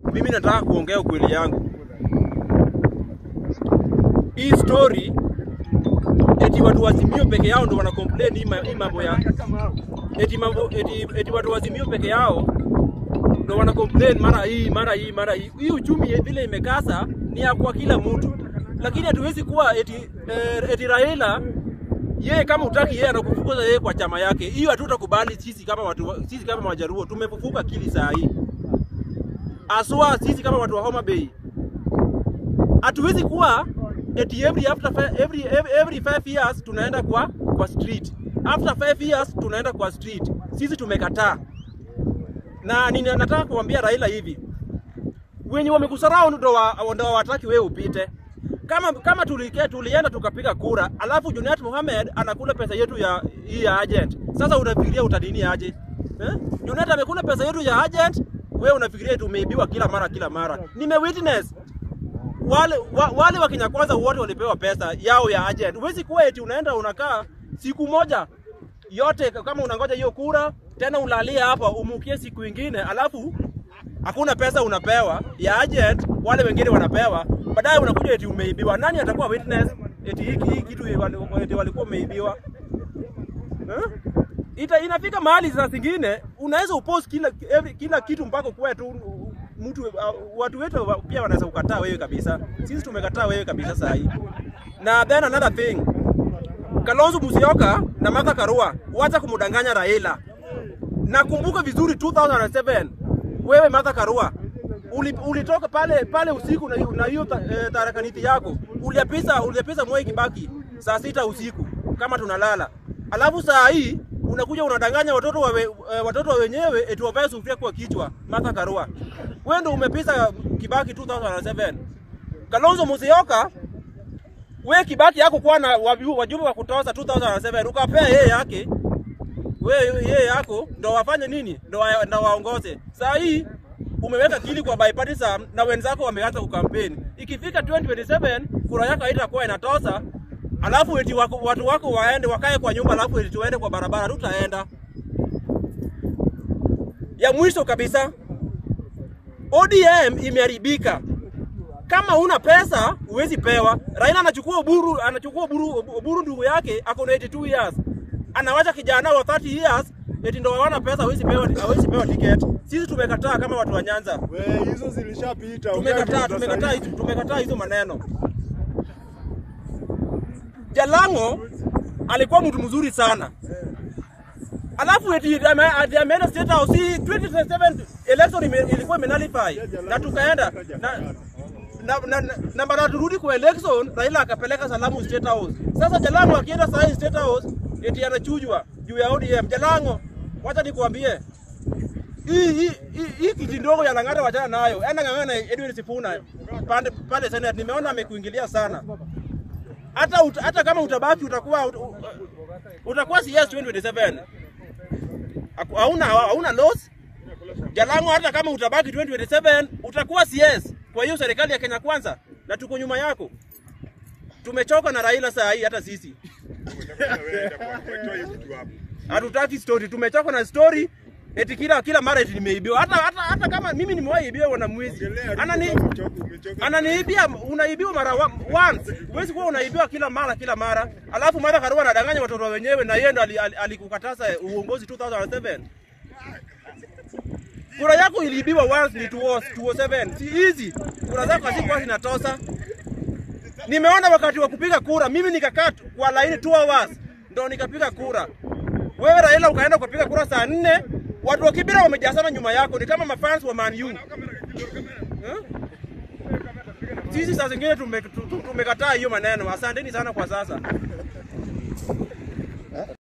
mimi nataka kuongea ukweli yangu. Hii story eti watu wazimio peke yao ndo wana complain hii ma- hii mambo ya eti mambo eti, eti watu wazimio peke yao ndo wana complain mara hii mara hii mara hii. Hii uchumi ya vile imekasa ni ya kwa kila mtu, lakini hatuwezi kuwa eti, eh, eti Raila yeye kama utaki yeye anakufukuza yeye kwa chama yake. Hiyo hatutakubali sisi kama watu wa- sisi kama Wajaruo tumefufuka akili saa hii. Aswa sisi kama watu wa Homa Bay. Hatuwezi kuwa eti every after fi- every every, every five years tunaenda kwa kwa street. After five years tunaenda kwa street. Sisi tumekataa. Na nina- nataka kuambia Raila hivi. Wenye wamekusarau ndo wa, ndo hawataki wewe upite kama kama tulikia tulienda tukapiga kura, alafu Junet Mohamed anakula pesa yetu ya hii ya agent. Sasa unafikiria utadini aje? Eh? Junet amekula pesa yetu ya agent, wewe unafikiria tumeibiwa kila mara kila mara. Nime witness wale wa, wale wa Kenya kwanza wote walipewa pesa yao ya agent. Huwezi kuwa eti unaenda unakaa siku moja yote kama unangoja hiyo kura tena ulalie hapa umukie siku ingine alafu hakuna pesa unapewa ya agent, wale wengine wanapewa, baadaye unakuja eti umeibiwa. Nani atakuwa witness eti hiki hii kitu wali- eti walikuwa umeibiwa eh? Ita, inafika mahali saa zingine unaweza upost kila every, kila kitu mpaka kuwe tu mtu uh, watu wetu wa- pia wanaweza kukataa wewe kabisa. Sisi tumekataa wewe kabisa saa hii. Na then another thing, Kalonzo Musyoka na Martha Karua wacha kumdanganya Raila. Nakumbuka vizuri 2007 wewe Martha Karua uli- ulitoka pale pale usiku na na hiyo ta- eh, tarakaniti yako uliapisa uliapisa Mwai Kibaki saa sita usiku kama tunalala, alafu saa hii unakuja unadanganya watoto wa we, eh, watoto wa wenyewe eti wavae sufuria kwa kichwa. Martha Karua, wewe ndio umepisa Kibaki 2007. Kalonzo Musyoka we Kibaki yako kuwa na wabi- wajumbe wa kutoza 2007 ukapea yeye yake wewe yeye yako ndo wafanye nini? Ndo wa, ndo waongoze. Saa hii umeweka kili kwa bipartisan na wenzako wameanza kukampeni. Ikifika 2027 kura yako haitakuwa inatosa, alafu eti wako, watu wako waende wakae kwa nyumba, alafu eti tuende kwa barabara, tutaenda. Ya mwisho kabisa, ODM imeharibika. Kama una pesa huwezi pewa. Raila anachukua Oburu, anachukua Oburu, Oburu ndugu yake ako na 82 years, anawacha kijana wa 30 years eti ndo hawana pesa, hawezi pewa, hawezi pewa ticket. Sisi tumekataa kama watu wa Nyanza, We, hizo zilishapita. tumekataa, tumekataa, hizo- tumekataa hizo maneno. Jalango alikuwa mtu mzuri sana, alafu eti ame- ati ameenda state house. Si 2027 election ime- ilikuwa imenalify na tukaenda na na, na, na, na baada turudi kwa election Raila akapeleka salamu State House. Sasa Jalango akienda saa hii State House eti anachujwa juu ya ODM. Jalango, wacha nikuambie hii hii hii- hii kiti ndogo ya Lang'ata wachana nayo. Enda ng'ang'ana na Edwin Sifuna pande pale Senate. Nimeona amekuingilia sana. Hata uta, hata kama utabaki utakuwa ut, u- utakuwa CS 2027. Haku- Hauna hauna loss. Jalango hata kama utabaki 2027 utakuwa CS kwa hiyo serikali ya Kenya Kwanza, na tuko nyuma yako. Tumechoka na Raila saa hii, hata sisi hatutaki story, tumechoka na story eti kila kila mara eti nimeibiwa. Hata hata hata kama mimi nimewahi ibiwa na mwizi anani ananiibia, unaibiwa mara wa- once, huwezi kuwa unaibiwa kila mara kila mara. Alafu Martha Karua anadanganya watoto wenyewe, na yeye ndo ali- ali- alikukataza uongozi 2007 kura yako iliibiwa once ni 207 si hizi kura zako hazikuwa zinatosa nimeona wakati wa kupiga kura mimi nikakaa tu- kwa laini 2 hours ndo nikapiga kura wewe Raila ukaenda ukapiga kura saa nne watu wa Kibira wamejazana nyuma yako ni kama mafans wa Man U Eh? sisi saa zingine tume- tu- tu- tumekataa hiyo maneno asanteni sana kwa sasa